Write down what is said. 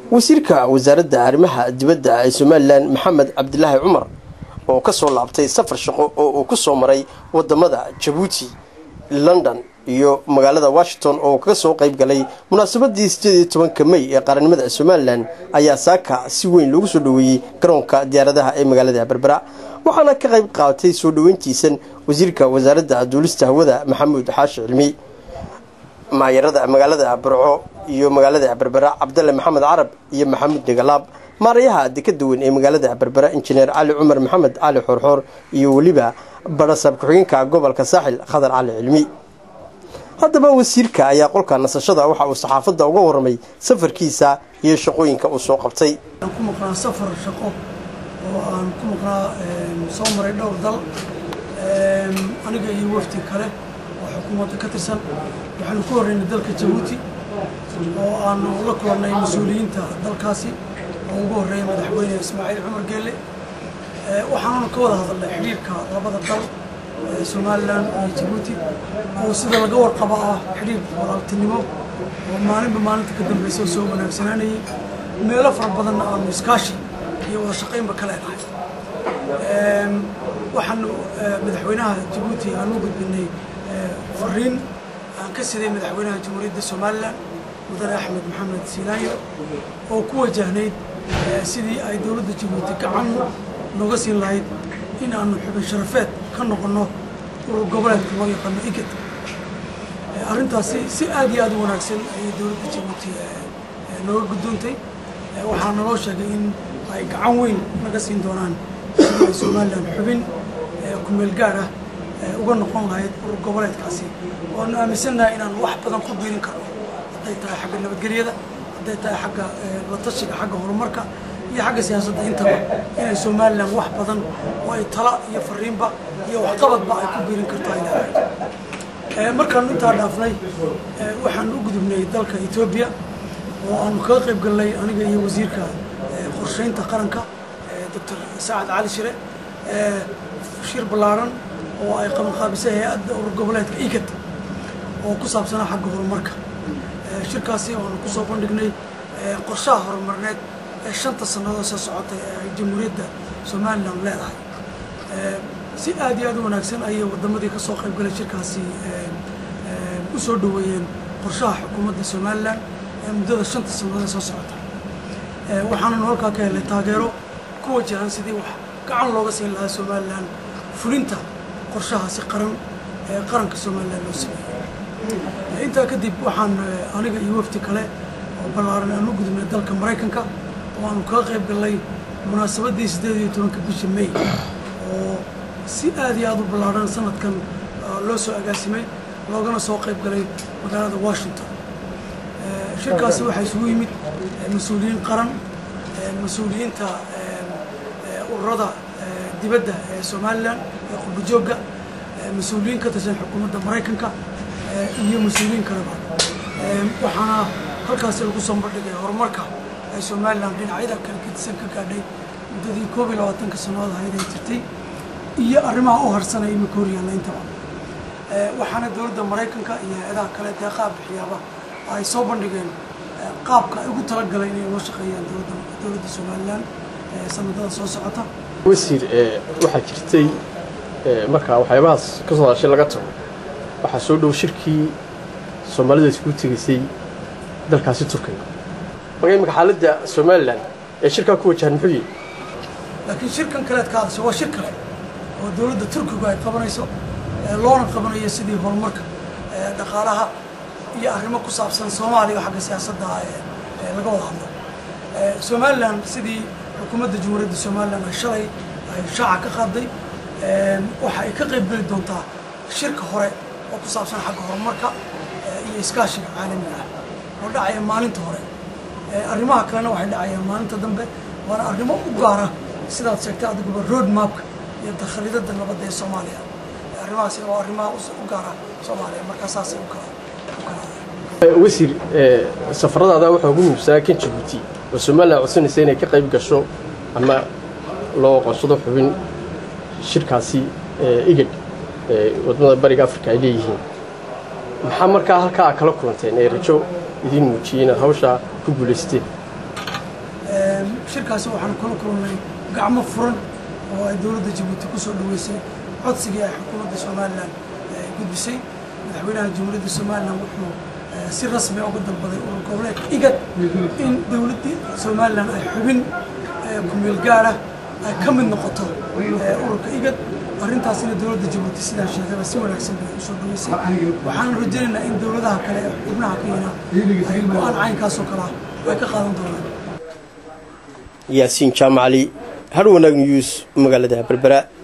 wasiirka wasaaradda arrimaha dibadda ee somalilan maxamed cabdilaahi cumar oo ka soo laabtay safar shaqo oo uu ku soo maray wadamada jabuuti london iyo magaalada washington oo kaga soo qayb galay munaasabadii sideed iyo tobanka may ee qaranimada somalilan ayaa saaka si weyn loogu soo dhoweeyey garoonka diyaaradaha ee magaalada berbera waxaana ka qayb qaadatay soo dhoweyntiisan wasiirka wasaaradda duulista hawada maxamuud xaashi cilmi maayarada magaalada burco iyo magaalada berbera cabdalle maxamed carab iyo maxamuud degalaab maarayaha dekada weyn ee magaalada berbera injineer cali cumar maxamed cali xoorxoor iyo weliba barasab ku-xigeenka gobolka saaxil khadar cali cilmi haddaba wasiirka ayaa qolka nasashada waxa uu saxaafadda uga warramay safarkiisa iyo shaqooyinka uu soo qabtay ku maqnaa safar shaqo oo aan ku maqnaa soo maray dhowr dal aniga iyo wafti kale oo xukuumadda ka tirsan waxaanu ku horreynay dalka jabuuti oo aanu la kulannay mas-uuliyiinta dalkaasi oo ugu horreeyay madaxweyne ismaaciil cumar geelle waxaananu ka wada hadalnay xidhiirka labada dal somalilan iyo jabuuti oo sida laga warqabo ah xidhiir walaaltinimo oo maalinba maalinta ka dambaysa soo wanaagsanaanayay meelo fara badanna aanu iskaashi iyo wada shaqaynba ka leenahay waxaanu madaxweynaha jabuuti aan u gudbinay fariin aan ka siday madaxweynaha jamhuuriyadda somalilan mudane axmed maxamed siilaayo oo ku wajahnayd sidii ay dowladda jabuuti gacan nooga siin lahayd in aanu xubin sharafeed ka noqonno urur goboleedka loo yaqaano igad arrintaasi si aad iyo aad u wanaagsan ayay dowladda jabuuti nooga guddoontay waxaa naloo sheegay in ay gacan weyn naga siin doonaan sidii ay somalilan xubin kumeel gaar ah uga noqon lahayd urur goboleedkaasi waanu aaminsannahay inaan wax badan ku biirin karno hadday tahay xagga nabadgelyada hadday tahay xagga la tashiga xagga horumarka iyo xagga siyaasadda intaba inay somalilan wax badan oo ay tala iyo fariinba iyo waxqabadba ay ku biirin karto ay leedahay markaanu intaa dhaafnay waxaanu u gudubnay dalka etoobiya oo aanu kaga qayb galnay aniga iyo wasiirka qorsheynta qaranka doctor sacad cali shire shir ballaaran oo ay qabanqaabisay hay-adda urur goboleedka igad oo ku saabsanaa xagga horumarka shirkaasi oanu kusoo bandhignay qorshaha horumarneed ee shanta sannadood soo socotay ee ay jamhuuriyadda somalilan leedahay si aad iyo aad u wanaagsan ayay waddamadii ka soo qayb galay shirkaasi u soo dhoweeyeen qorshaha xukuumadda somalilan ee muddada shanta sannadood ee soo socota waxaananu halkaa ka helnay taageero ku wajahan sidii wax gacan looga siin lahaa somalilan fulinta qorshahaasi qaran ee qaranka somalilan loo sameeyey intaa kadib waxaan aniga iyo wafti kale oo ballaaran aan u gudubnay dalka maraykanka oo aanu kaga qayb gallay munaasabaddii siddeed iyo tobanka bisha may oo si aad iyo aad u ballaaran sanadkan loo soo agaasimay loogana soo qayb galay magaalada washington shirkaasi waxaa isugu yimid mas-uuliyiin qaran mas-uuliyiinta ururada dibadda ee somalilan ee qurbajoogga mas-uuliyiin ka tirsan xukuumadda maraykanka iyo mas-uuliyiin kaleba waxaana halkaasi lagu soo bandhigay horumarka ay somalilan dhinacyada kala gedisan ka gaadhay muddadii koob iyo labaatanka sannadood ahayd ay jirtay iyo arrimaha u harsanaya imika horyaalla intaba waxaana dowladda maraykanka iyo hay-adaha kale deeqaha bixiyaaba ay soo bandhigeen qaabka ay ugu talagalay inay loo shaqeeyaan dowladda somalilan sanadada soo socota wasiir waxaa jirtay markaa waxyaabahaas ka soo hadashay laga tago waxaa soo dhow shirkii soomaalida iskugu tegaysay dalkaasi turkiga marka imika xaaladda somalilan ee shirkaa ku wajahan muxuu yihi laakiin shirkan kaleed ka hadashay waa shir kale oo dowladda turkigu ay qabanayso loona qabanayo sidii horumarka dhaqaalaha iyo arrimo ku saabsan soomaaliya xagga siyaasadda laga wada hadlo somalilan sidii xukuumadda jamhuuriyadda somalilan ay shalay ay shaaca ka qaaday waxa ay ka qayb geli doontaa shirka hore oo ku saabsan xagga horumarka iyo iskaashiga caalamiga ah oo dhacaya maalinta hore arrimaha kalena waxay dhacayaan maalinta dambe waana arrimo u gaara sidaad sheegtay adiguba road mapka iyo dakhalidada nabadda ee soomaaliya arrimahaasi oo arrimaha u gaara soomaaliya markaa saasay u kala u kala wasiir safaradaada waxaa ugu muhiimsanaa kan jabuuti oo somalilan codsanaysa inay ka qayb gasho ama loo aqoonsado xubin shirkaasi igad wadamada bariga africa ay leeyihiin maxaa markaa halkaa kala kulanteen ee rajo idiin muujiyey inaad hawshaa ku guulaysteen shirkaasi waxaan kula kulnay gacmo furan oo ay dowladda jabuuti ku soo dhaweysay codsigii ay xukuumadda somalilan gudbisay madaxweynaha jamhuuriyadda somalilan wuxuu si rasmi uga dalbaday urur goboleedka igad in dowladda somalilan ay xubin kumeel gaara ay ka mid noqoto ururka igad arrintaasina dowladda jabuuti sidaan sheegaba si wanaagsan bay usoo dhaweysay waxaan rajaynaynaa in dowladaha kale ee xubnaha ka yina ay go-aan caynkaasoo kale ah ay ka qaadan doonaan yaasiin jaamacali har wanaag news magaalada berbera